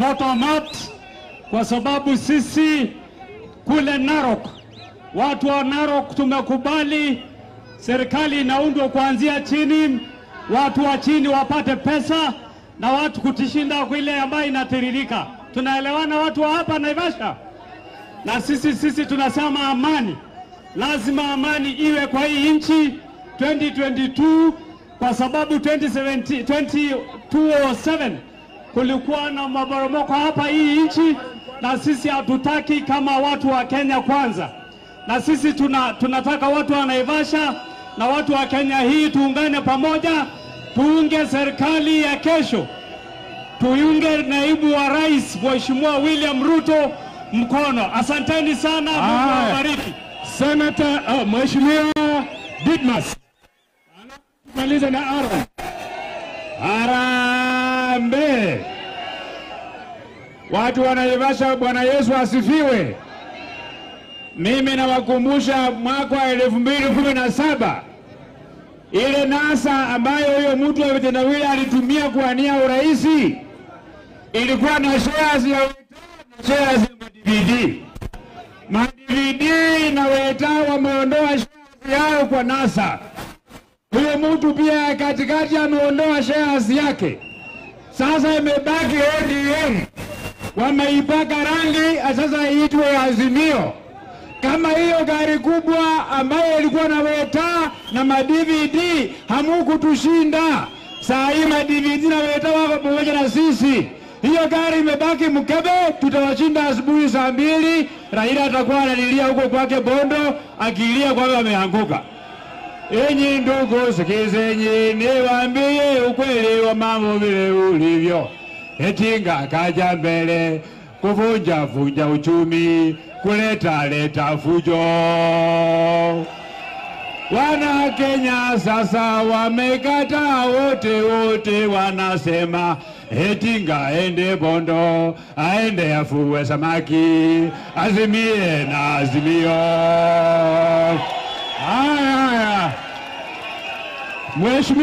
bottom up, kwa sababu sisi kule Narok, watu wa Narok tumekubali serikali inaundwa kuanzia chini, watu wa chini wapate pesa na watu kutishinda kwa ile ambayo inatiririka. Tunaelewana watu wa hapa Naivasha? Na sisi sisi tunasema amani, lazima amani iwe kwa hii nchi 2022 kwa sababu 2017 2007 kulikuwa na maporomoko hapa hii nchi, na sisi hatutaki kama watu wa Kenya kwanza, na sisi tuna, tunataka watu wa Naivasha na watu wa Kenya hii tuungane pamoja, tuunge serikali ya kesho, tuunge naibu wa rais Mheshimiwa William Ruto mkono. Asanteni sana, Mungu Haya. awabariki. Senator uh, Mheshimiwa Didmas maliza na Aaron. Harambee! Watu wa Naivasha, Bwana Yesu asifiwe. Mimi nawakumbusha mwaka wa elfu mbili kumi na saba ile NASA ambayo huyo mtu wa vitendawili alitumia kuania uraisi ilikuwa na shares ya na shares ya madividi madividi na weta wameondoa shares yao kwa NASA. Huyo mtu pia katikati ameondoa shares yake. Sasa imebaki ODM, wameipaka rangi, sasa iitwe Azimio. Kama hiyo gari kubwa ambayo ilikuwa na weta na madvd hamukutushinda, saa hii madvd na weta wako pamoja na sisi. Hiyo gari imebaki mkebe, tutawashinda asubuhi saa mbili. Raila atakuwa analilia huko kwake Bondo, akilia kwamba ameanguka. Enyi ndugu, sikizeni niwaambie ukweli wa mambo vile ulivyo. Etinga kaja mbele kuvunja vunja uchumi, kuleta leta fujo. Wana Kenya sasa wamekataa wote wote, wanasema Etinga aende Bondo, aende afue samaki, azimie na azimio. Haya haya, Mheshimiwa